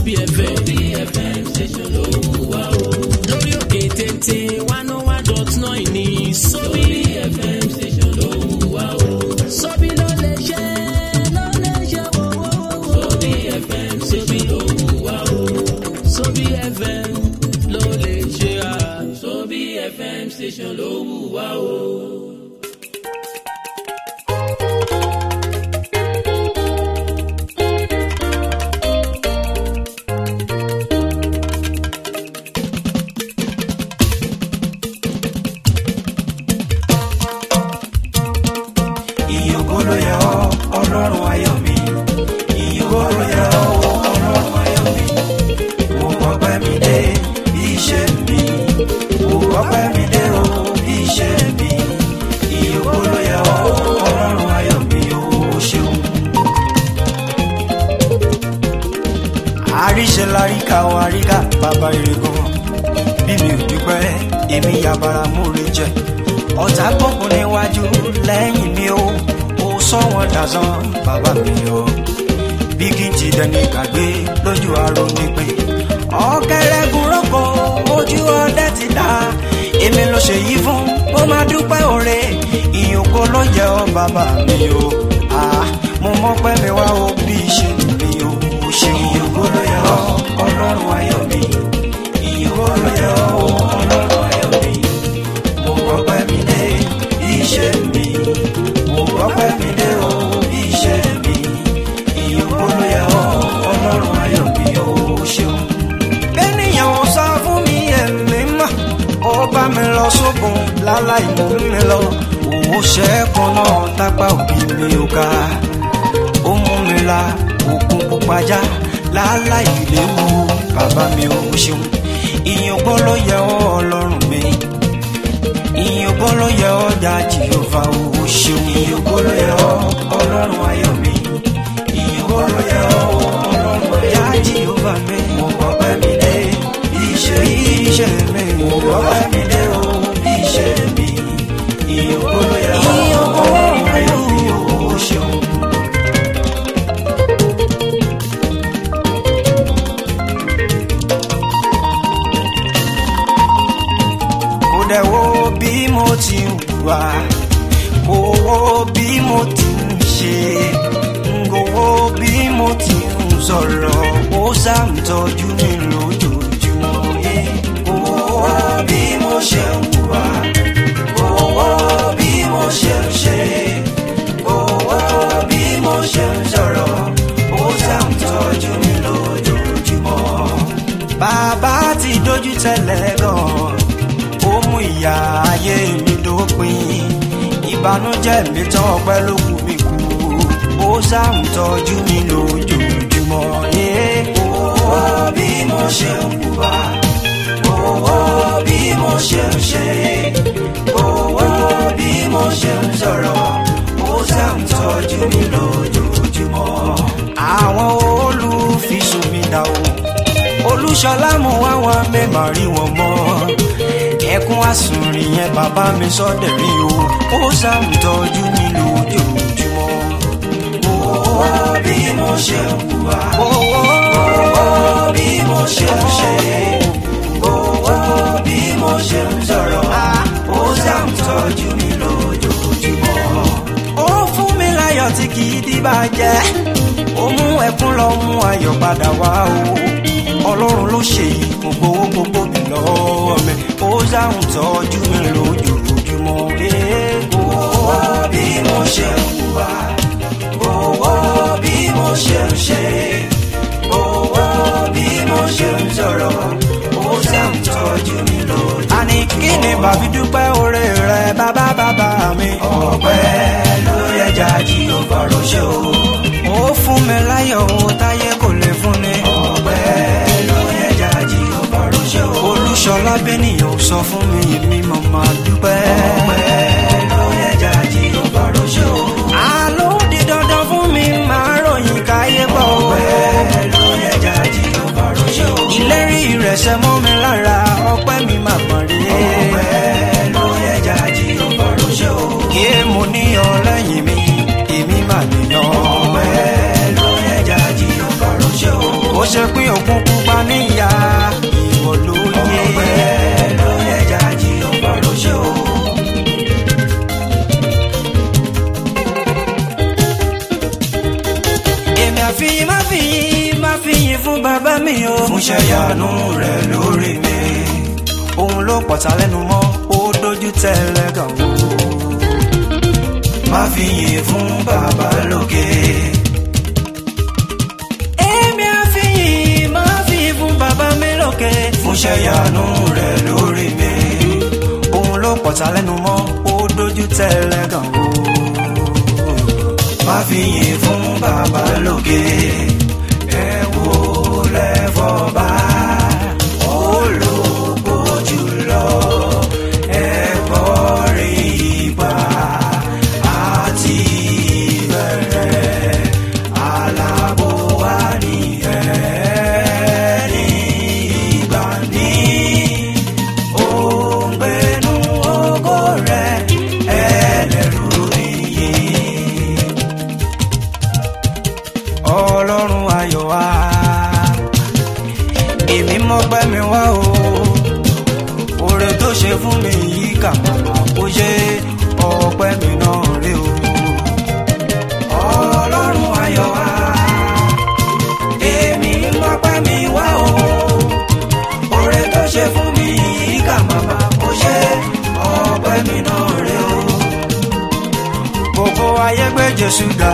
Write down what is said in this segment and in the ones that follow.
Sobi FM. Sobi FM station ló wù wá o. Lórí òkè téńté one oh one dot nine ní Sobi FM station ló wù wá o. Sobi ló lè ṣe ló lè ṣe wọ́wọ́wọ́. Sobi FM station ló wù wá o. Sobi FM ló lè ṣe à. Sobi FM station ló wù wá o. ìyókò ló yẹ ọ́ ọlọ́run ayọ̀ mi ìyókò ló yẹ ọ́ ọlọ́run ayọ̀ mi mo gbọ́pẹ́ mi dé bí iṣẹ́ mi mo gbọ́pẹ́ mi dé o bí iṣẹ́ mi ìyókò ló yẹ ọ́ ọlọ́run ayọ̀ mi o ṣeun. àríṣe láríkà o àríkà bàbá ire gan bí mi ò dúpẹ́ èmi yàbàrà múre jẹ ọ̀tá gbọ̀ngàn níwájú lẹ́yìn mi ó ó sọ wọn dàsán bàbá mi o bí kí n ti dẹni gbàgbé lójú aró nípìn ọ̀kẹ́rẹ́gun rọ́pò ojú ọdẹ ti dá èmi ló ṣe yí fún ó máa dúpẹ́ òre ìyókò ló yẹ ọ́ bàbá mi o Ah, mo mọ̀ pé mi wá o bí ṣe mi o o ṣeun ìyókò ló yẹ ọ́ ọlọ́run ayọ̀ mi ìyókò ló yẹ ọ́ ọlọ́run ayọ̀ mi mo gbọ́pẹ́ mi dé iṣẹ́ mi mo gbọ́pẹ́ mi dé o iṣẹ́ mi ìyókò ló yẹ ọ́ ọlọ́run ayọ̀ mi o ṣeun. bẹ́ẹ̀nìyàn ò sọ fún mi ẹ̀mí mọ́ ó bá mi lọ sókun láláì mú mi lọ òwò ṣẹ́kùn náà tápá òbí mi ò ká ó mú mi la òkun pupa já láláì léwu bàbá mi ò ṣeun ìyókò ló yẹ ọ́ ọlọ́run mi ìyókò ló yẹ ọ́ dá jìyọ̀fà owó ṣeun ìyókò ló yẹ ọ́ ọlọ́run ayọ̀ mi ìyókò ló yẹ ọ́ ọlọ́run dá jìyọ̀fà mi mo gbọ́ pẹ́ mi dé iṣẹ́ iṣẹ́ mi mo gbọ́ pẹ́ mi dé o iṣẹ́ mi ìyókò ló yẹ ọ́ ọlọ́run ayọ̀ mi owó ṣeun. kò dẹ̀ wo bí mo ti ń wà kò wo bí mo ti ń ṣe kò wo bí mo ti ń sọ̀rọ̀ ó ṣàǹtọ́jú mi lójoojúmọ́ yé kò wo bí mo ṣe ń wà kò wo bí mo ṣe ń ṣe kò wo bí mo ṣe ń sọ̀rọ̀ ó ṣàǹtọ́jú mi lójoojúmọ́ bàbá ti dojú tẹ́lẹ̀ gan-an ó mú ìyá ayé mi dópin ìbànújẹ́ mi tán ọpẹ́ ló kù mí kú ó sáà ń tọ́jú mi lójoojúmọ́ yé owó bí mo ṣe ń hùwà owó bí mo ṣe ń ṣe owó bí mo ṣe ń sọ̀rọ̀ ó sáà ń tọ́jú mi lójoojúmọ́ àwọn olùfisùn mi dà o olùṣọlá mú àwọn mẹ́mà rí wọn mọ́ ẹkún àsùnrin yẹn bàbá mi sọ́dẹ̀ rí o ó ṣàmùtọ́jú mi lójoojúmọ́. owó bí mo ṣe ń hùwà owó bí mo ṣe ń ṣe owó bí mo ṣe ń sọ̀rọ̀ ó ṣàmùtọ́jú mi lójoojúmọ́. ó fún mi láyọ̀ tí kì í dìbàjẹ́ ó mú ẹkún lọ mú ayọ̀ padà wá o ọlọ́run ló ṣe yìí kò gbowó gbogbo mi lọ́wọ́ mi ó sáhùn tọ́jú mi lójoojúmọ́ owó bí mo ṣe ń hùwà owó bí mo ṣe ń ṣe owó bí mo ṣe ń sọ̀rọ̀ ó sáhùn tọ́jú mi lójoojúmọ́. àní kí ni bàbí dúpẹ́ oore rẹ bàbá bàbá mi. ọpẹ́ ló yẹ jáde ó fọ̀rọ̀ ṣe o. ó fún mi láyọ̀ o táyé kò lè fún ni. ọpẹ́ ló yẹ jáde ó fọ̀rọ̀ ṣe o. olùṣọlá bẹ́nìyàn ò sọ fún mi èmi mo máa dúpẹ́. ọpẹ́ ló yẹ jáde ó fọ̀rọ̀ ṣe o. àló di dandan fún mi máa ròyìn káyé bọ̀. ọpẹ́ ló yẹ jáde ó fọ̀rọ̀ ṣe o. ìlérí rẹ̀ ṣẹ mọ́ mi lára ọpẹ́ mi máa mọ̀ rí. ọpẹ́ ló yẹ jáde ó fọ̀rọ̀ ṣe o. kí mo níyàn lẹ́yìn mi èmi máa nìyàn. ọpẹ́ ló yẹ jáde ó fọ̀rọ̀ ṣe o. ó ṣe pín òkun fi yìn má fi yìn má fi yìn fún bàbá mi o. fún ṣẹ́yàánú rẹ̀ lórí mi. òun ló pọ̀tà lẹ́nu mọ́ ó dojú tẹ́lẹ̀ gàn wò. má fi yìn fún bàbá lókè. èmi á fi yìn má fi yìn fún bàbá mi lókè. fún ṣẹ́yàánú rẹ̀ lórí mi. òun ló pọ̀tà lẹ́nu mọ́ ó dojú tẹ́lẹ̀ gàn wò má fi yìn fún bàbá lókè ẹ wò lẹ́fọ̀ọ́bá ológo jùlọ ẹ kọrin ìgbà àti ìbẹ̀rẹ̀ alábò wà ní ẹni ìgbà ní òǹgbẹ́nu ògo rẹ̀ ẹlẹ́rù nìyí ọlọ́run ayọ̀ wá èmi mọ́pẹ́ mi wá o oore tó ṣe fún mi yìí kà màmá kó ṣe ọpẹ́ mi náà rí o ọlọ́run ayọ̀ wá èmi mọ́pẹ́ mi wá o oore tó ṣe fún mi yìí kà màmá kó ṣe ọpẹ́ mi náà rí o gbogbo ayé gbé jésù ga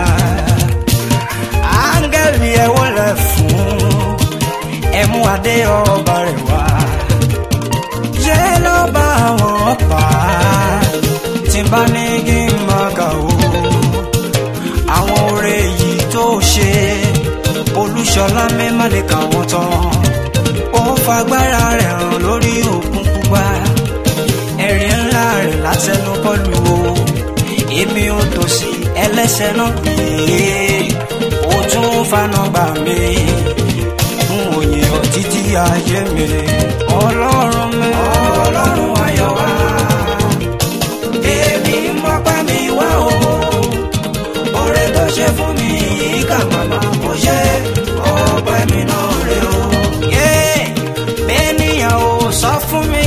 áńgẹ́lì ẹ wọlé fún ẹmú adé ọba rẹ̀ wá ṣé ló bá wọn pa tí n bá ní kí n máa kà ó àwọn oore yìí tó ṣe olúṣọlá mẹ́mà lè kà wọ́n tán ó fagbára rẹ̀ hàn lórí òkun pupa ẹ̀rín ńlá rẹ̀ látẹnu kọlu o èmi ò tòsí ẹlẹ́sẹ̀ náà pè é ó tún fana gbà mí fún òye ọ títí ayé mi ọlọ́run mi ọlọ́run ayọ̀ wá èmi mọ́pẹ́ mi wá o oore tó ṣe fún mi yìí kà màmá kò ṣe ọpẹ́ mi náà rè o. bẹ́ẹ̀ níyàn ò sọ fún mi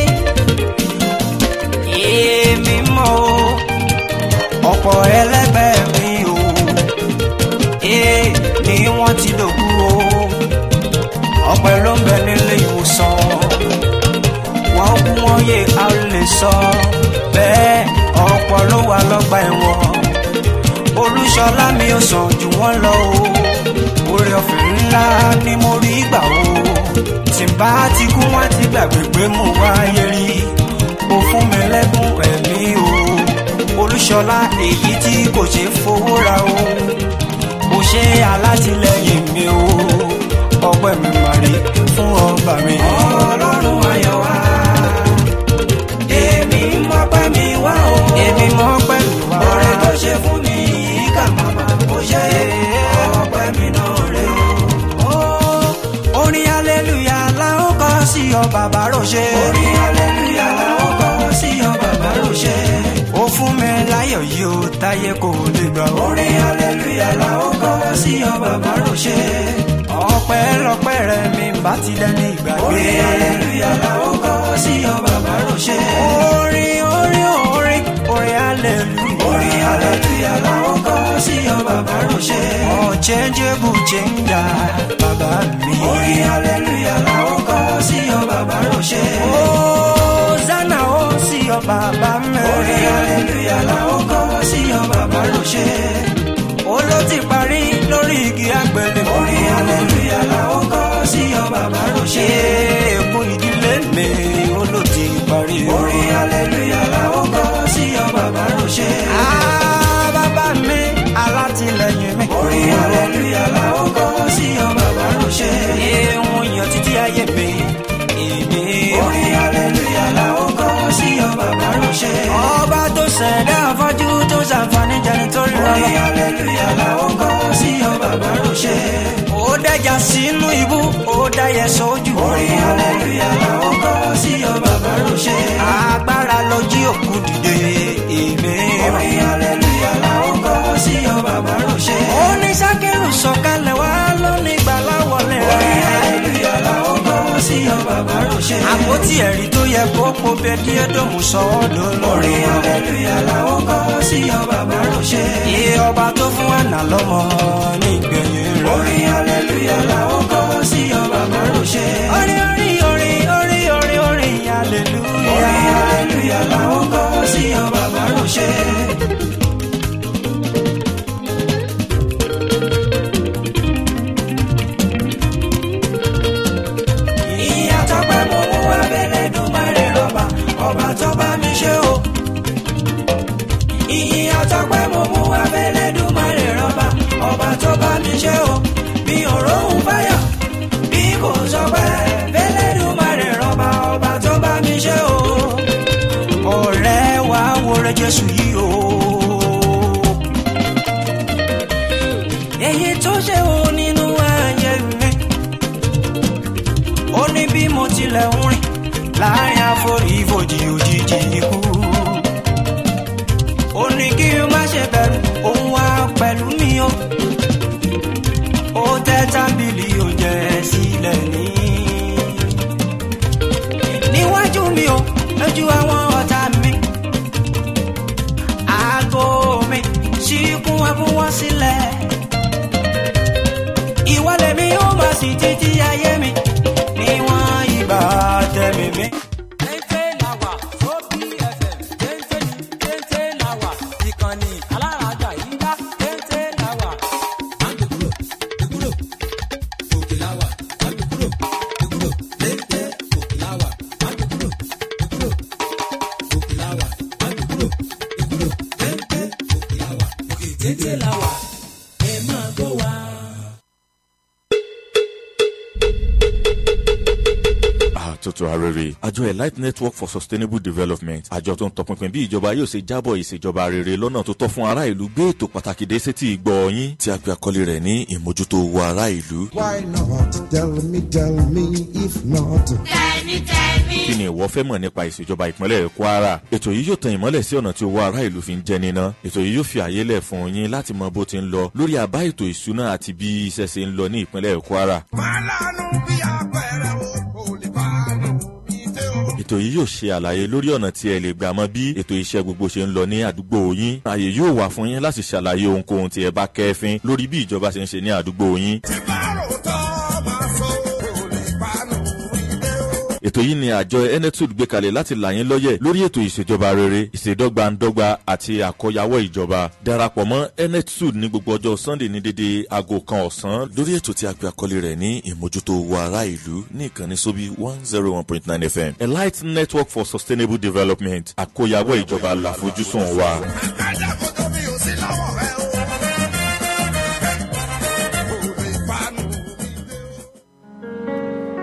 èmi mọ̀ o ọ̀pọ̀ ẹlẹ́gbẹ́ mi o ee ni wọ́n ti dòkú o ọ̀pẹ ló ń bẹ nílé ìwòsàn wọ́n kú wọ́n yé a ò lè sọ bẹ́ẹ̀ ọ̀pọ̀ ló wà lọ́gbà ẹ̀wọ̀n olúṣọlá mi ò sàn jù wọ́n lọ o oore ọ̀fẹ́ ńlá ni mo rí gbà o tí n bá ti kú wọ́n ti gbàgbé pé mo wáyé rí o fún mi lẹ́kùn ẹ̀mí o olúṣọlá èyí tí kò ṣe fowó ra o kò ṣe alátìlẹyìn mi o ọpẹ́ mi máa rí fún ọba mi. ọlọ́run ayọ̀ wá èmi mọ́pẹ́ mi wá o èmi mọ́pẹ́ mi wá ọrẹ tó ṣe fún mi yìí kà màmá kò ṣe ọpẹ́ mi náà rè o. orin aleluya la ó kọ sí ọ bàbá ròṣe. orin aleluya la ó kọ sí ọ bàbá ròṣe. ó fún mi láyọ̀ yìí ó táyé kò lè gbà. orin aleluya la ó kọ sí ọ bàbá ròṣe. ọpẹ́ lọpẹ́ rẹ mi bá ti dẹni ìgbàgbé. orin aleluya la ó kọ sí ọ bàbá ròṣe. orin orin orin orin aleluya. orin aleluya la ó kọ sí ọ bàbá ròṣe. unchangeable changer bàbá mi. orin aleluya la ó kọ sí ọ bàbá ròṣe. Hosanna ó sí ọ bàbá mi. orin aleluya la ó kọ sí ọ bàbá ròṣe. ó ló ti parí lórí igi àgbélébùú. orin aleluya la ó kọ sí ọ bàbá ròṣe. ègún ìdílé mi ó ló ti parí. orin aleluya la ó kọ sí ọ bàbá ròṣe. Ah, bàbá mi alátìlẹyìn mi. orin aleluya la ó kọ sí ọ bàbá ròṣe. ìhun yan títí ayé mi. èmi. orin aleluya la ó kọ sí ọ bàbá ròṣe. ọba tó ṣẹ̀dá afọ́jú tó ṣàǹfààní jẹni tó rí lọ́wọ́. orin aleluya la ó kọ sí ọ bàbá ròṣe. ó dẹjà sínú ibú ó dáyẹ sójú. orin aleluya la ó kọ sí ọ bàbá ròṣe. agbára ló jí òkú dìde èmi. orin aleluya la ó kọ sí ọ bàbá ròṣe. ó ní sákẹ́rù sọ̀kalẹ̀ wá lónìí gbàlá wọlé rẹ̀. orin aleluya la ó kọ sí ọ bàbá ròṣe. àpótí ẹ̀rí tó yẹ kó po bẹ́ẹ̀ díẹ̀ dòmù sọ ọ́ lọ́lọ́. orin aleluya la ó kọ sí ọ bàbá ròṣe. iye ọba tó fún àná lọ́mọ nígbẹ̀yìn rẹ̀. orin hallelujah làwọn kọ́ sí ọba márùnṣe. orin orin orin orin orin orin hallelujah. orin hallelujah làwọn kọ́ sí ọba márùnṣe. ìyàtọ̀ pé mo mú abẹ́rẹ́ dùn má rè rọ́bà ọba tó bá mi ṣe o ìyàtọ̀ pé mo mú abẹ́lẹ́ dùn má lè rọ́bà ọba tó bá mi ṣe o mi ò róhùn fáyọ̀ bí kò sọ pé bẹ́lẹ́ dùn má lè rọ́bà ọba tó bá mi ṣe o. ọ̀rẹ́ wa wọlé jésù yìí o. èyí tó ṣe o nínú ayé mi ó ní bí mo tilẹ̀ ń rìn láàrin àforífojì òjijì ikú ó ní kí n má ṣe bẹ̀rù òun wá pẹ̀lú mi o. ó tẹ́ tábìlì oúnjẹ sílẹ̀ ní. níwájú mi o lójú àwọn ọ̀tá mi. aago mi ṣí kún ẹkún wọn sílẹ̀. ìwọlé mi ó máa sì títí ayé mi níwọ̀n ìgbà tẹ̀mí mi. téńté la wà sóbì fm téńté ní téńté la wà ìkànnì alárájà yìí dá téńté la wà. Téńté la wà ẹ máa gbọ́ wa. àtúntò arére àjọ elite network for sustainable development àjọ tó ń tọpinpin bí ìjọba yóò ṣe jábọ̀ ìṣèjọba rere lọ́nà tó tọ́ fún ará ìlú gbé ètò pàtàkì dé sétí ìgbọ́ yín tí a pe àkọlé rẹ̀ ní ìmójútó owó ará ìlú. Why not? Tell me, tell me, if not. kí ni ìwọ fẹ́ mọ̀ nípa ìṣèjọba ìpínlẹ̀ kwara ètò yìí yóò tan ìmọ́lẹ̀ sí ọ̀nà tí owó ará ìlú fi ń jẹ níná ètò yìí yóò fi àyè lẹ̀ fún yín láti mọ bó ti ń lọ lórí àbá ètò ìṣúná àti bí iṣẹ́ ṣe ń lọ ní ìpínlẹ̀ kwara Màlánù bí apẹ̀rẹ̀ o, kò lè fàánù bí tẹ́ o. ètò yìí yóò ṣe àlàyé lórí ọ̀nà tí ẹ lè gbà mọ bí ètò iṣẹ́ gbogbo ṣe ń lọ ní àdúgbò yín ààyè yóò wà fún yín láti ṣàlàyé ohunkóhun tí ẹ bá kẹ́fín lórí bí ìjọba ṣe ń ṣe ní àdúgbò yín Tí bá rò tọ́ máa sọ, kò lè fàánù bí tẹ́ o. ètò yìí ni àjọ enetud gbé kalẹ̀ láti là yín lọ́yẹ̀ lórí ètò ìṣèjọba rere ìṣèdọ́gbandọ́gba àti àkọyawọ́ ìjọba darapọ̀ mọ́ enetud ní gbogbo ọjọ́ sunday ní dédé aago kan ọ̀sán lórí ètò tí a pè àkọlé rẹ̀ ní ìmójútó owó ará ìlú ní ìkànnì sóbí one zero one point nine fm elite network for sustainable development àkọyawọ́ ìjọba làfojúsùn wa. Àkàjà kò tó mi ò sí lọ́wọ́ rẹ o. Kò lè fàánù bí tẹ́ o.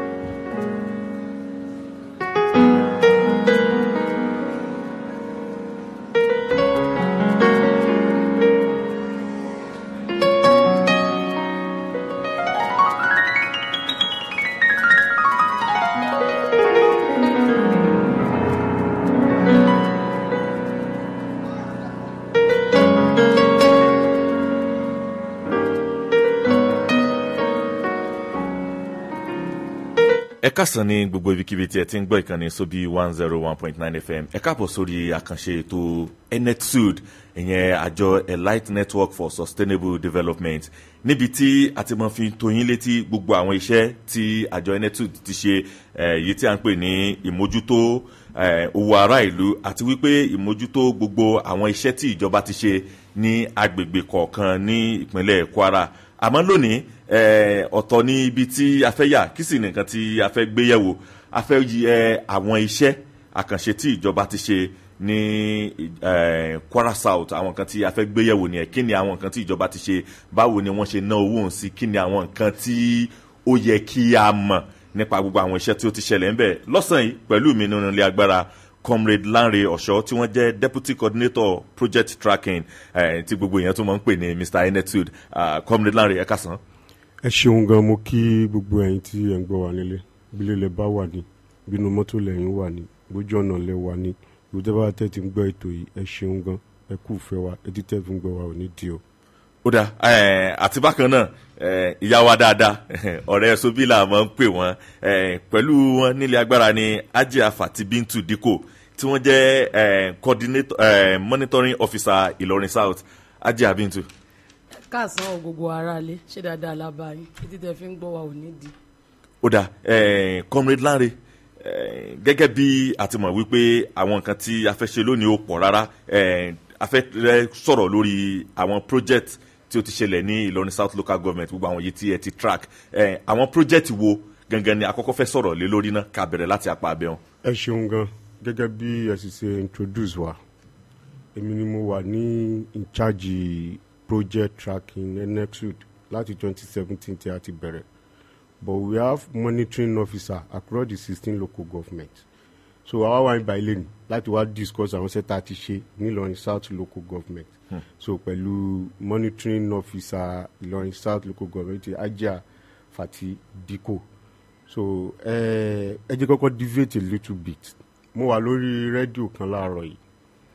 ẹ kásán ní gbogbo ibikíbi tí ẹ ti ń gbọ́ ìkànnì sóbí one zero one point nine fm ẹ káàbọ̀ sórí àkànṣe ètò enetsud ìyẹn àjọ elite network for sustainable development níbi tí a ti mọ fi tóyin létí gbogbo àwọn iṣẹ́ tí àjọ enetsud ti ṣe eh, èyí tí a ń pè ní ìmójútó eh, owó ará ìlú àti wípé ìmójútó gbogbo àwọn iṣẹ́ tí ìjọba ti ṣe ní agbègbè kọ̀ọ̀kan ní ìpínlẹ̀ kwara àmọ́ lónìí eh, ọ̀tọ̀ ní ibi tí a fẹ́ yà kí sì nìkan tí a fẹ́ gbé yẹ̀wò a fẹ́ yẹ àwọn iṣẹ́ àkànṣe tí ìjọba ti ṣe ní eh, kwara south àwọn nǹkan tí a fẹ́ gbé yẹ̀wò nìyẹn kí ni àwọn nǹkan tí ìjọba ti ṣe báwo ni wọ́n ṣe ná owó òun sí kí ni àwọn nǹkan tí ó yẹ kí a mọ̀ nípa gbogbo àwọn iṣẹ́ tí ó ti ṣẹlẹ̀ ń bẹ̀ lọ́sàn-án yìí pẹ̀lú mi nínú ilé agbára comrade lanre ọ̀ṣọ́ tí wọ́n jẹ́ deputy coordinator project tracking eh, tí gbogbo èèyàn tó máa ń pè ní mr enetud uh, comrade lanre ẹ̀ka sàn. ẹ ṣeun gan mo kí gbogbo ẹyin tí ẹ ń gbọ́ wa nílé bílẹ̀ lẹ bá wà ní bínú mọ́tò lẹ́yìn wà ní bójú ọ̀nà lẹ wà ní gbogbo bá tẹ́ ti ń gbọ́ ètò yìí ẹ ṣeun gan ẹ kú fẹ́ wa etí tẹ́ fi ń gbọ́ wa ò ní di o. ó dà eh, àti bákan náà eh, ìyá wa dáadáa ọ̀rẹ́ sobila máa ń pè wọ́n eh, pẹ̀lú wọn nílé agbára ní ajia fati bintu diko tí wọ́n jẹ́ eh, coordinator eh, monitoring officer ìlọrin south ajé abintu káàsán o gbogbo aráalé ṣé dáadáa lábá yín títí tẹ fi ń gbọ́ wa ò ní di. ó dà eh, comrade Lanre eh, gẹ́gẹ́ bí a ti mọ̀ wípé àwọn nǹkan tí a fẹ́ ṣe lónìí ó pọ̀ rárá eh, a fẹ́ rẹ sọ̀rọ̀ lórí àwọn project tí ó ti ṣẹlẹ̀ ní Ìlọrin South Local Government gbogbo àwọn yìí tí ẹ ti track eh, àwọn project wo gangan ni àkọ́kọ́ fẹ́ sọ̀rọ̀ lé lórí náà ká bẹ̀rẹ̀ láti apá abẹ́ wọn. ẹ ṣeun gan gẹ́gẹ́ bí ẹ sì ṣe introduce wa èmi ni mo wà ní in charge project tracking nexud láti 2017 tí a ti bẹ̀rẹ̀ but we have monitoring officer across the sixteen local government so àwa wà ní báyìí lẹ́nu láti wá discuss àwọn sẹ́ta ti ṣe nílọrin south local government hmm. so pẹ̀lú monitoring officer ìlọrin south local government ajá fati diko so ẹ ẹ jẹ́ kọ́kọ́ deviate a little bit mo wà lórí rédíò kan láàárọ̀ yìí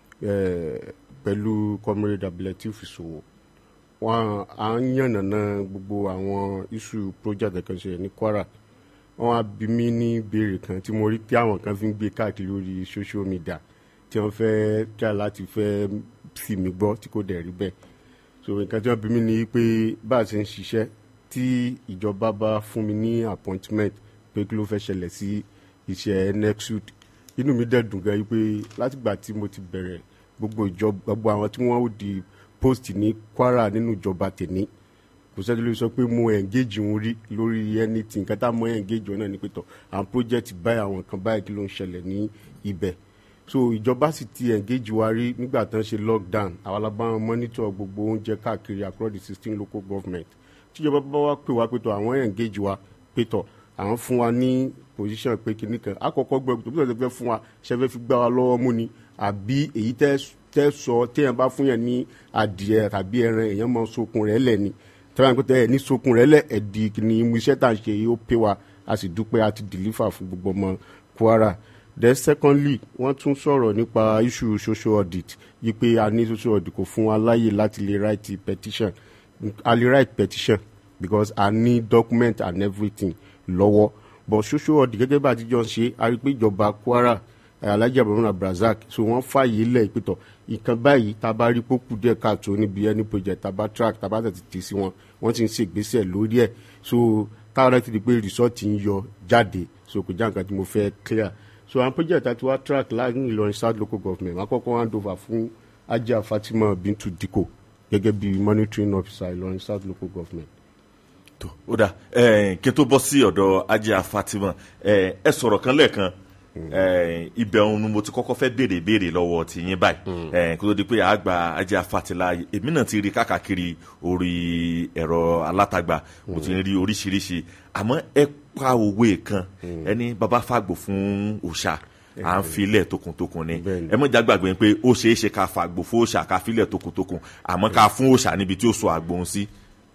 ẹ pẹ̀lú comrade abdulateef ìṣòwò wọn à ń yànnàná gbogbo àwọn issue project kan ṣe ní kwara wọn á bí mi ní ìbéèrè kan tí mo rí tí àwọn kan fi ń gbé káàkiri lórí social media tí wọn fẹ́ jà láti fẹ́ sì mí gbọ́ tí kò dẹ̀ rí bẹ́ẹ̀ so nǹkan tí wọn bí mi ní pé bá a ṣe ń ṣiṣẹ́ tí ìjọba bá fún mi ní appointment pé kí ló fẹ́ ṣẹlẹ̀ sí iṣẹ́ nexud inú mi dẹ̀ dùn gan yìí pé látìgbà tí mo ti bẹ̀rẹ̀ gbogbo ìjọba gbogbo àwọn tí wọ́n ó di post ní kwara nínú ìjọba tèmi kò sẹ́ni ló sọ pé mo engage wọn rí lórí anything nǹkan tá a mọ engage wọn náà ní pẹ̀tọ̀ àwọn project báyìí àwọn kan báyìí kí ló ń ṣẹlẹ̀ ní ibẹ̀ so ìjọba sì ti engage wa rí nígbà tán ṣe lockdown àwọn alábàáwọn monitor gbogbo oúnjẹ káàkiri across the sixteen local government tíjọba bá wá pè wá pẹ̀tọ̀ àwọn engage wa pẹ̀tọ̀ àwọn fún wa ní position pé kinní kan àkọ́kọ́ gbọ́ tó bí wọ́n ti fẹ́ fún wa ṣe fẹ́ fi gbá wa lọ́wọ́ mú ni àbí èyí tẹ́ tẹ́ sọ téèyàn bá fún yẹn ní adìẹ tàbí ẹran èèyàn mọ sokun rẹ̀ lẹ̀ ni tẹ́wọ́n pé tẹ́ ẹ̀ ní sokun rẹ̀ lẹ̀ ẹ̀dì ní iṣẹ́ tá à ń ṣe yìí ó pé wa a sì dúpẹ́ a ti deliver fún gbogbo ọmọ kwara then secondly wọ́n tún sọ̀rọ̀ nípa issue social audit yí pé a ní social audit kò fún wa láàyè láti lè write petition a lè write petition because a ní document and everything lọ́wọ́ but social audit gẹ́gẹ́ bá a ti jọ ń ṣe a rí i pé ìjọba kwara alhaji abdulrahman abdulrasaq so wọ́n fààyè lẹ̀ ìpètọ̀ nǹkan báyìí tá a bá rí pókù díẹ̀ káàtó níbi ẹni project tá a bá track tá a bá tètè tì sí wọn wọ́n ti ń ṣe ìgbésẹ̀ lórí ẹ̀ so táwọn rẹ̀ ti di pé result ń yọ jáde so kò já nǹkan tí mo fẹ́ clear so àwọn project àti wá track láàrin ìlọrin south local government wọn kọ́kọ́ hand over fún ajá fatima bintu diko gẹ́gẹ́ bí monitoring officer ìlọrin south local government tó ó dà kí n tó bọ́ sí ọ̀dọ̀ ajá fatima ẹ sọ̀rọ̀ kan lẹ́ẹ̀kan ibẹ̀ òun ni mo ti kọ́kọ́ fẹ́ béèrè béèrè lọ́wọ́ ti yín báyìí kó tó di pé àgbà ajá fatila èmi náà ti rí káàkiri orí ẹ̀rọ alátagbà mo ti rí oríṣiríṣi àmọ́ ẹ pa òwe kan ẹni bàbá fàgbò fún òòṣà à ń filẹ̀ tokuntokun ni ẹ mọ̀ já gbàgbé pé ó ṣeé ṣe ká fàgbò fún òòṣà ká filẹ̀ tokuntokun àmọ́ ká fún òòṣà níbi tí ó sọ àgbò ń sí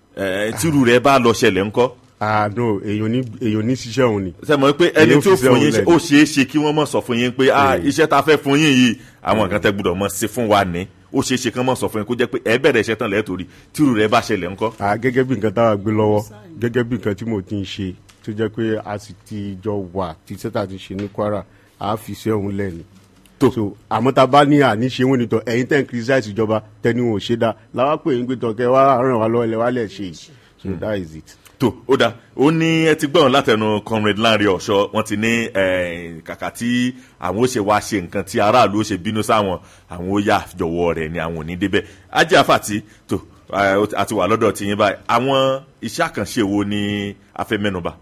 tírú rẹ̀ bá lọ ṣẹlẹ̀ ńkọ́ ah no èyàn ní èyàn ní ṣiṣẹ́ òun ni. ṣe mọ̀ pé ẹni tí ó fún yín lẹ̀. ó ṣeé ṣe kí wọ́n mọ̀ sọ fún yín pé ah iṣẹ́ ta fẹ́ fún yín yìí àwọn nǹkan tẹ́ gbọ́dọ̀ mọ̀ ṣe fún wa ní ó ṣeé ṣe kí wọ́n mọ̀ sọ fún yín kó jẹ́ pé ẹ bẹ̀rẹ̀ iṣẹ́ tán lẹ́ẹ̀ torí tírù rẹ̀ bá ṣẹlẹ̀ ńkọ́. ah gẹ́gẹ́ bí nǹkan táwa gbé lọ́wọ́ gẹ́gẹ́ bí nǹkan tí mo ti ń ṣe tó jẹ́ pé a sì ti jọ wà tí sẹ́tà ti ṣe ní kwara a fi iṣẹ́ òun lẹ̀ ni. so àmọ́ tá a bá ní àní ṣe wọ́n nìtọ̀ ẹ̀yin tẹ́ ń criticize ìjọba tẹ́ni wọn ò ṣe dá làwọn pè ń gbé tọ̀ kẹ́ wá ràn wá lọ́wọ́ lẹ́ wá lẹ̀ ṣe yìí so that is it tó ó dáa ó ní ẹ ti gbọ́n látẹnu comrade Lanre Ọ̀ṣọ́ wọ́n ti ní kàkà tí àwọn ó ṣe wá ṣe nǹkan tí aráàlú ó ṣe bínú sáwọn àwọn ó yà jọ̀wọ́ rẹ̀ ni àwọn ò ní débẹ̀ ajé àfàtì tó àti wà lọ́dọ̀ tiyín báyìí àwọn iṣẹ́ àkànṣe wo ni a fẹ́ mẹ́nuba.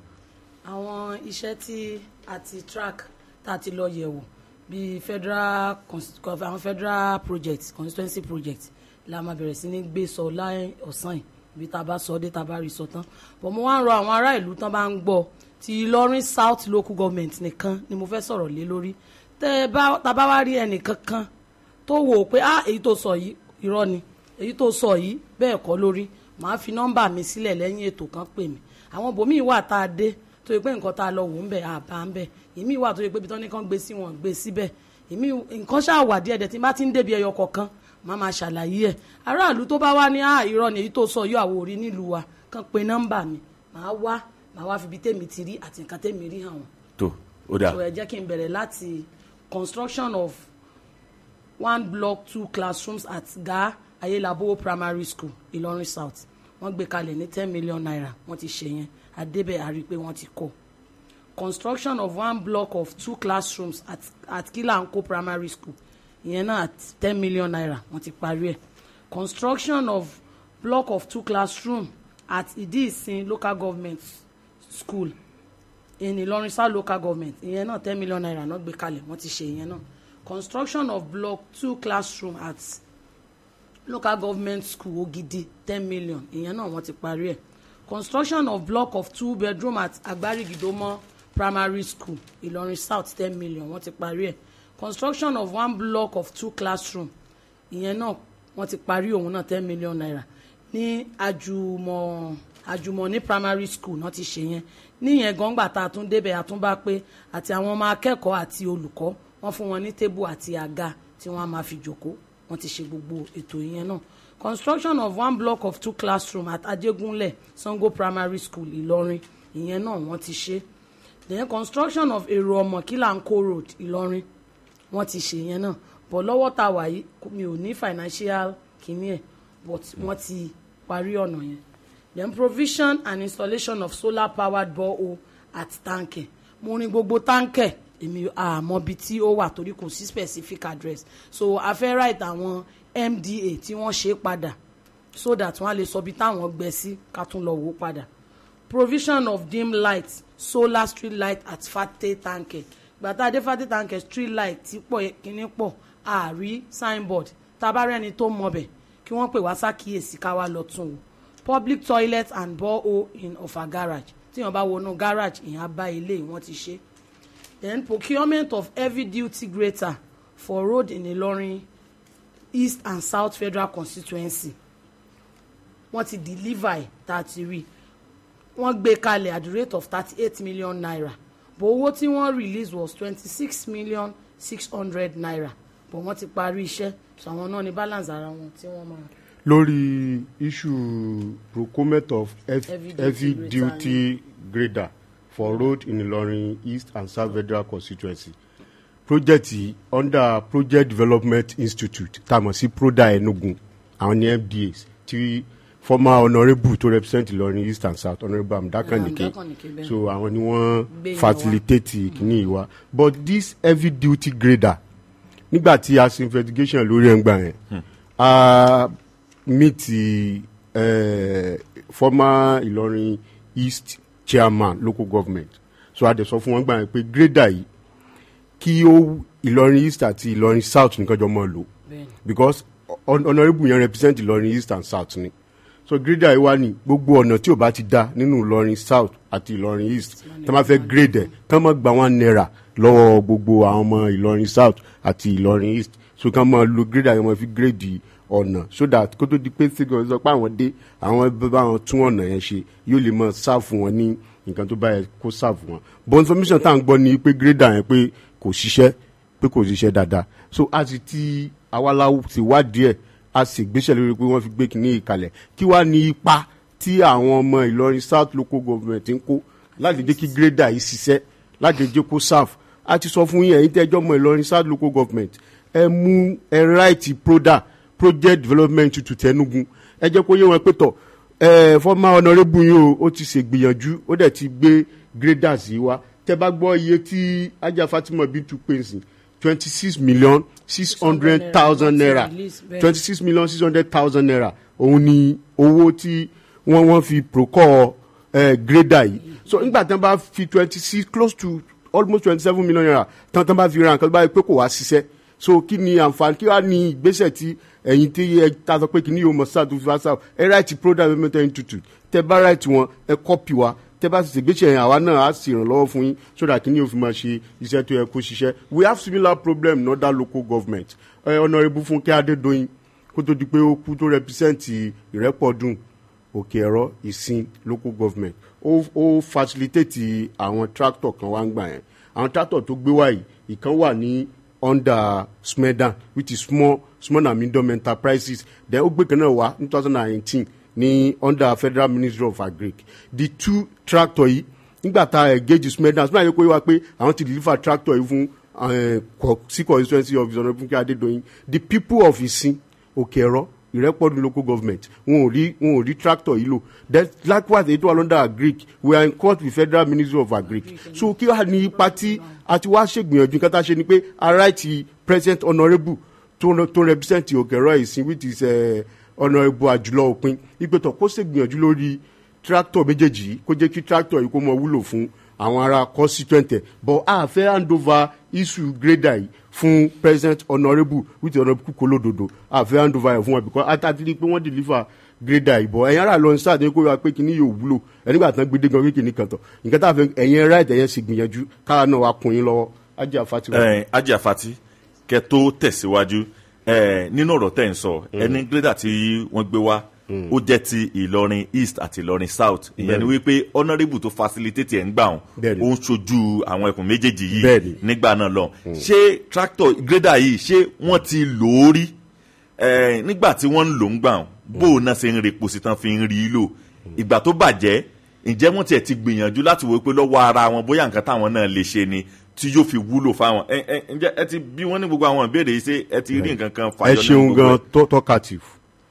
àwọn iṣẹ́ tí a ti track tá a ti lọ yẹ̀wò bíi federal àwọn federal project constituency project la máa bẹ̀rẹ̀ sí ní gbé sọ láì ọ̀sán yìí bí tá a bá sọ dé tá a bá rí sọ tán bọ̀ mo wá ń rọ àwọn ará ìlú tán bá ń gbọ́ ti Ìlọrin South local government nìkan ni mo fẹ́ sọ̀rọ̀ lé lórí tẹ́ ẹ bá tá a bá wá rí ẹnìkan kan tó wò ó pé ah èyí tó sọ yìí irọ́ ni èyí tó sọ yìí bẹ́ẹ̀ kọ́ lórí màá fi nọ́mbà mi sílẹ̀ lẹ́yìn ètò kan pè mí àwọn bòmíì wà tá a dé tó yẹ pé nǹkan tá a lọ wò ń bẹ̀ àbá ń bẹ̀ èmi wà tó yẹ pé ibi tán ní kàn gbé sí wọn gbé síbẹ̀ èmi nǹkan ṣáà wà díẹ̀ dẹ̀ tí n bá ti ń débi ẹyọ kọ̀ọ̀kan màá máa ṣàlàyé ẹ̀ aráàlú tó bá wá ní à irọ́ ni èyí tó sọ yóò àwọ̀ orí nílùú wa kàn pé nọ́mbà mi màá wá màá wá fi ibi tèmi ti rí àti nǹkan tèmi rí hàn wọ́n. tó ó dáa so ẹ jẹ́ kí n bẹ̀rẹ̀ láti construction of one block two classrooms at ga ayélabówó primary school ìlọrin south wọ́n gbé kalẹ̀ ní ten million naira wọ́n ti ṣe yẹn adébẹ̀ àrí pé wọ́n ti kọ́ construction of one block of two classrooms at at kilanko primary school ìyẹn náà at ten million naira wọ́n ti parí ẹ̀ construction of block of two classroom at idiisin local government school in Ìlọrin south local government ìyẹn náà ten million naira náà gbé kalẹ̀ wọ́n ti ṣe ìyẹn náà construction of block two classroom at local government school Ogidi ten million ìyẹn náà wọ́n ti parí ẹ̀ construction of block of two bedroom at Agbarigidomo primary school Ìlọrin south ten million wọ́n ti parí ẹ̀ construction of one block of two classroom ìyẹn náà wọ́n ti parí òun náà ten million naira ní àjùmọ̀ àjùmọ̀ ní primary school náà ti ṣe yẹn níyẹn gangba tá a tún débẹ̀ a tún bá pé àti àwọn ọmọ akẹ́kọ̀ọ́ àti olùkọ́ wọ́n fún wọn ní tébù àti àga tí wọ́n á máa fi jòkó wọ́n ti ṣe gbogbo ètò yẹn náà construction of one block of two classroom at Ajégúnlẹ̀ Sango primary school Ìlọrin ìyẹn náà wọ́n ti ṣe then construction of èrò ọmọ Kílàńkó road Ìlọrin wọ́n ti ṣe yẹn náà but lọ́wọ́ tá a wà yìí mi ò ní financial kìíní ẹ̀ but wọ́n ti parí ọ̀nà yẹn then provision and installation of solar powered borehole at tanke mo rin gbogbo tanke èmi àmọ́ ibi tí ó wà torí kò sí specific address so a fẹ́ write àwọn MDA tí wọ́n ṣe padà so that wọ́n á lè sọ bí táwọn gbẹ sí ká tún lọ wò ó padà provision of dim light solar street light at fate tanke gbàtà adé fate tanke street light tí pọ̀ kíní pọ̀ àárí signboard tabarẹ́ni tó mọbẹ̀ kí wọ́n pè wá sákìyèsí ká wá lọ tún wò public toilet and borehole in Ọ̀fà garage tí wọ́n bá wọnú garage ìyẹn á bá ilé wọ́n ti ṣe then procurement of heavy duty grater for road in Ìlọrin east and south federal constituency wọ́n ti deliver ẹ̀ tá a ti rí wọ́n gbé kalẹ̀ at the rate of thirty eight million naira but owó tí wọ́n release was twenty six million six hundred naira but wọ́n ti parí iṣẹ́ so àwọn náà ní balance ara wọn tí wọ́n máa. lórí issue procurement of F Heavy duty heavy grader duty grader for road in Ilorin east and south federal constituency project yìí under project development institute tá a mọ̀ sí proda enugu àwọn ní MDAs tí former honourable tó represent Ilorin east and south honourable amdakanike Amdakanike, bẹ́ẹ̀. so àwọn ni wọ́n Gbé yẹn wá. facilitate kìíní yìí wá but this heavy duty grader nígbà tí a ṣe investigation lórí ẹgbà yẹn a meet uh, former Ìlọrin east chairman local government so a dẹ̀ sọ fún wọn gbà yẹn pé grader yìí kí ó Ìlọrin east àti Ìlọrin south nìkan jọ mọ́ lò bẹ́ẹ̀ni because hon- honourable yẹn represent Ìlọrin east and south ni so grader yìí wá ní gbogbo ọ̀nà tí ò bá ti dá nínú Ìlọrin south àti Ìlọrin east tí wọ́n bá fẹ́ grade ẹ̀ tí wọ́n máa gba one naira lọ́wọ́ gbogbo àwọn ọmọ Ìlọrin south àti Ìlọrin east so kí wọ́n máa lo grader yẹn máa fi grade ọ̀nà so that kó tó di pé sígan sọ pé àwọn dé àwọn bá bá wọn tún ọ̀nà yẹn ṣe yóò lè máa sáàfù wọn ní nǹkan tó bá yẹ kó sáàfù wọn but information tá à ń gbọ́ ni pé grader yẹn pé kò ṣiṣẹ́ pé kò ṣiṣẹ́ dáadáa so a ti ti awala ti wádìí ẹ̀ a sì gbéṣẹ́ lórí pé wọ́n fi gbé kínní ìkàlẹ̀ kí wàá ní ipa tí àwọn ọmọ Ìlọrin South local government ń kó láti jẹ́ kí grader yìí ṣiṣẹ́ láti jẹ́ kó serve a ti sọ fún yín ẹ̀yin tẹ́jọ́ ọmọ Ìlọrin South local government ẹ mú ẹ right proda project development institute Enugu ẹ jẹ́ kó yé wọn pé tọ̀ ẹ former honourable yìí o ó ti ṣègbìyànjú ó dẹ̀ ti gbé graders yìí wá tẹ́ bá gbọ́ iye tí ajá Fatima Bintu pèsè twenty six million six hundred thousand naira Release, bẹ́ẹ̀. twenty six million six hundred thousand naira òun ni owó tí wọ́n wọ́n fi procure eh, grader yìí so nígbà tí wọ́n bá fi twenty six close to almost twenty seven million naira tán tán bá fi ra nǹkan tó bá yẹ pé kò wá ṣiṣẹ́ so kí ni àǹfààní kí wàá ní ìgbésẹ̀ tí ẹ̀yin tí ẹ ta sọ pé kí ni yóò mọ̀ sáà tó fi wá sáà ẹ ráìtì product development institute tẹ bá ráìtì wọn ẹ kọ́pì wa tẹ bá sì ṣègbésẹ̀ yẹn àwa náà á sì ràn lọ́wọ́ fún yín so that kí ni yóò fi máa ṣe iṣẹ́ tó yẹ kó ṣiṣẹ́ we have similar problem in other local government ẹ honourable Fúnkẹ́ Adédoyin kó tó di pé ó kú tó represent Ìrẹ́pọ̀dùn òkè ẹ̀rọ ìsìn local government ó ó facilitate àwọn tractor kan wá ń gbà yẹn àwọn tractor tó gbé wá yìí ìkan wà ní under smedan which is small small and medium enterprises then ó gbé kan náà wá ní two thousand and nineteen ní under federal ministry of agric the two tractor yìí nígbà tá a engage smedan smedan yẹ kó yẹ wá pé àwọn ti deliver tractor yìí fún eh, co- sí constituency of ìsọ̀nà fúnkẹ́ adédọ̀yìn the people of ìsìn òkè ẹ̀rọ ìrẹ́pọ̀dù local government wọn ò rí wọn ò rí tractor yìí lò then likewise èyí tó wà lọ́dọ̀ agric we are in court with federal ministry of agric so kí wàá ní ipa tí a ti wá ṣègbìyànjú nǹkan tá a ṣe ni pé ara ti president honourable tó tó represent òkè ẹ̀rọ ìsìn which is eh, honourable àjùlọ òpin ìgbẹ́tọ̀ kó ṣègbìyànjú lórí tractor méjèèjì yìí kó jẹ́ kí tractor yìí kó mọ wúlò fún àwọn ará constituent ẹ̀ but a fẹ́ hand over issue grader yìí fún president honourable with honourable kúkú lódodo a fẹ́ hand over ẹ̀ fún wọn because àtàtì rí i pé wọ́n deliver grader yìí but ẹ̀yin ará lọ sáà ní kó wá pé kíní yóò wúlò ẹ̀nígbà tán gbé dé gan kékeré kan tọ̀ nǹkan tá a fẹ́ ẹ̀yin right ẹ̀yẹn sì gbìyànjú káwa náà wá kun yín lọ́wọ́ ajé àfàtì wa. ẹ ajé àfàtì kẹ tó tẹ̀síwájú ẹ nínú ọ̀rọ̀ tẹ̀ ń sọ ẹni gírẹ́dà tí wọ́n gbé wá ó jẹ́ ti ìlọrin east àti ìlọrin south ìyẹn ni wípé honourable tó facilitate ẹ̀ ń gbà wọn Bẹ́ẹ̀ni. ó ń ṣojú àwọn ẹkùn méjèèjì yìí Bẹ́ẹ̀ni. nígbà náà lọ ṣé tractor gírẹ́dà yìí ṣé wọ́n ti lò ó rí ẹ nígbà tí wọ́n ń lò ń gbà wọn bó o náà ṣe ń repo sí tán fi ń rí i lò ìgbà tó bàjẹ́ ǹjẹ́ wọ́n tiẹ̀ ti gbìyànjú láti wò pé lọ́wọ́ ara wọn bóyá nǹkan táwọn náà lè ṣe ni tí yóò fi wúlò fáwọn ẹ ẹ ǹjẹ́ ẹ ti bí wọ́n ní gbogbo àwọn ìbéèrè yìí ṣe ẹ ti rí nǹkan kan ẹ fàyọ nínú ṣeun gbogbo gan ẹ̀? tó talkative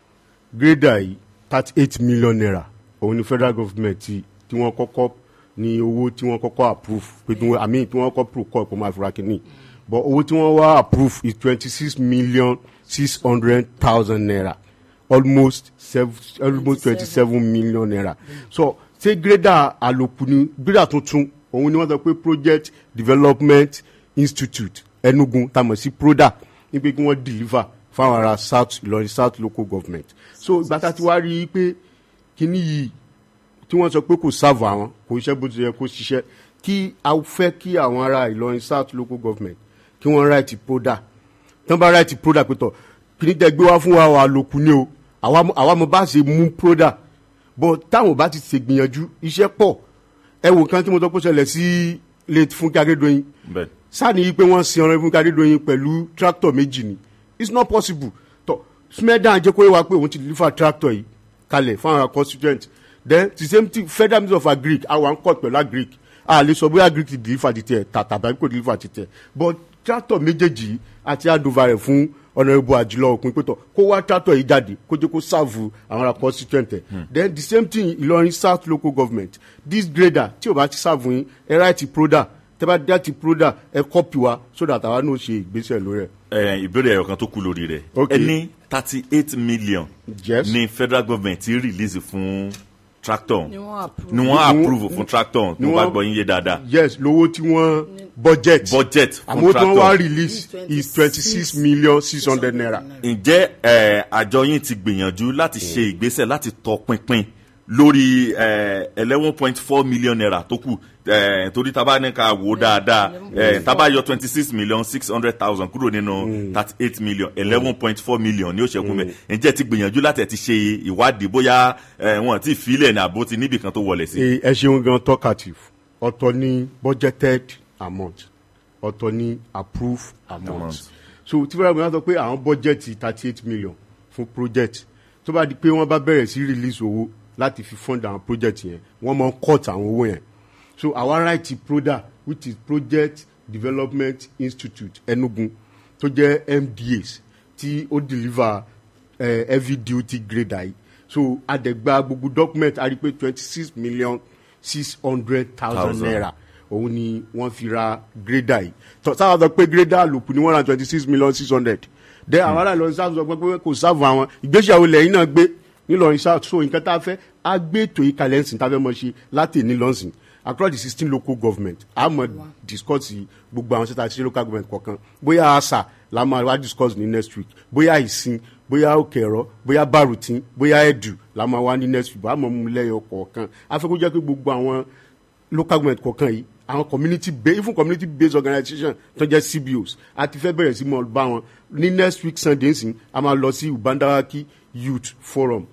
grader yìí thirty eight million naira òun ni federal government ti tí wọ́n kọ́kọ́ ní owó tí wọ́n kọ́kọ́ approve pé tí wọ́n àmì tí wọ́n kọ́ pro kọ́ ẹ̀kọ́ máa fura kínní but owó tí wọ́n wá approve is twenty six million six hundred thousand naira almost seven almost twenty seven million naira so ṣé grader àlòkù ni grader tuntun òun ni wọ́n sọ pé project development institute enugu tamọ̀ sí proda ní pé kí wọ́n deliver fáwọn ará south ìlọrin south local government so ìgbà tá a ti wá rí i pé kíní yìí tí wọ́n sọ pé kò sáàbù àwọn kò iṣẹ́ bó ti yẹ kó ṣiṣẹ́ kí a fẹ́ kí àwọn ará ìlọrin south local government kí wọ́n ráìtì proda tí wọ́n bá ráìtì proda pé tọ̀ kíní tẹ gbé wá fún wa wà lókun ní o àwa mọ- àwa mo bá ṣe mú proda but táwọn bá ti ṣègbìyànjú iṣẹ́ pọ̀ ẹ wò kan tí mo sọ pé ó ṣẹlẹ̀ sí late fúnkẹ́ akérèdọ́yìn bẹ́ẹ̀ sáàni yìí pé wọ́n sin ọ̀rọ̀ fúnkẹ́ akérèdọ́yìn pẹ̀lú tractor méjì ni it's not possible tọ smedan jẹ́ kó yẹ wá pé òun ti deliver tractor yìí kalẹ̀ fún àwọn constituent then the same thing federal ministry of agric àwọn court pẹ̀lú agric a lè sọ bóyá agric ti deliver ti tẹ̀ tàbí kò deliver ti tẹ̀ but tractor méjèèjì yìí àti handover rẹ̀ fún honourable àjùlọ òpin pẹ̀tọ̀ kó wá tractor yìí jáde kó jẹ́ kó serve àwọn ará constituent ẹ̀ then the same thing ìlọrin south local government this grader tí o bá ti serve yín ẹ right proda tẹ́ bá dá ti proda ẹ copy wa so that àwa náà ṣe ìgbésẹ̀ lórí ẹ̀. ẹ ìbéèrè ẹ̀yọ̀ kan tó kú lórí rẹ̀ Ok. ẹ ní thirty eight million Yes. ní federal government ti release fún tractor ni wọ́n approve. ni wọ́n approve fún tractor tí ni wọ́n bá wọ́n- gbọ́ yín yé dáadáa yes lówó tí wọ́n budget budget fún àmọ́ tí wọ́n wá tractor release is twenty six million six hundred naira. ǹjẹ́ ẹ, àjọ yín ti gbìyànjú láti ṣe ìgbésẹ̀ láti tọpinpin lórí eleven point four million naira tó kù ẹ, torí tá a bá ní ká wò ó dáadáa ẹ, tá a bá yọ twenty six million six hundred thousand kúrò nínú thirty eight million eleven point four million ní ó ṣẹ́kù mẹ́ ǹjẹ́ ti gbìyànjú láti ẹ̀ ti ṣe ìwádìí bóyá ẹ, wọn ti filẹ̀ ní àbó ti níbì kan tó wọlé sí. ẹ ẹ ṣeun gan talkative ọ̀tọ̀ ní budgeted amount ọ̀tọ̀ ní approved amount Amount. so tí fẹ́rẹ́ mi wá sọ pé àwọn budget thirty eight million fún project tó bá di pé wọ́n bá bẹ̀rẹ̀ sí release owó láti fi fund àwọn project yẹn wọ́n máa ń cut àwọn owó yẹn so our right proda which is project development institute enugu tó jẹ́ mdas tí ó deliver uh, heavy duty grader yìí so adẹ̀gba gbogbo document a rí pé twenty six million six hundred thousand Thousand. naira òun ni wọ́n fi ra grader yìí tọ́ sábà sọ pé grader àlòkù ni wọ́n ra twenty six million six hundred then àwọn ará ìlọrin sáà sọ pé pé kò sáàbù àwọn ìgbésẹ̀ àwọn ilẹ̀ yìí náà gbé nílọrin sáà so nǹkan tá a fẹ́ á gbé ètò yìí kalẹ̀ ńsìn tá a fẹ́ mọ̀ ṣe láti ní lọ́sìn across the sixteen local government a mọ̀ discuss gbogbo àwọn sẹ́ta sí local government kọ̀ọ̀kan bóyá àṣà la máa wá discuss ní next week bóyá ìsìn bóyá òkè ẹ̀rọ bóyá barutin bóyá ẹ̀dù la máa wá ní next week a mọ̀ mú lẹ́yọ kọ̀ọ̀kan a fẹ́ kó jẹ́ pé gbogbo àwọn local government kọ̀ọ̀kan yìí àwọn community based even community based organisation tó jẹ́ cbos a ti fẹ́ bẹ̀rẹ̀ sí mọ̀ bá wọn ní next week sunday nsìn a máa lọ sí ubandawaki youth forum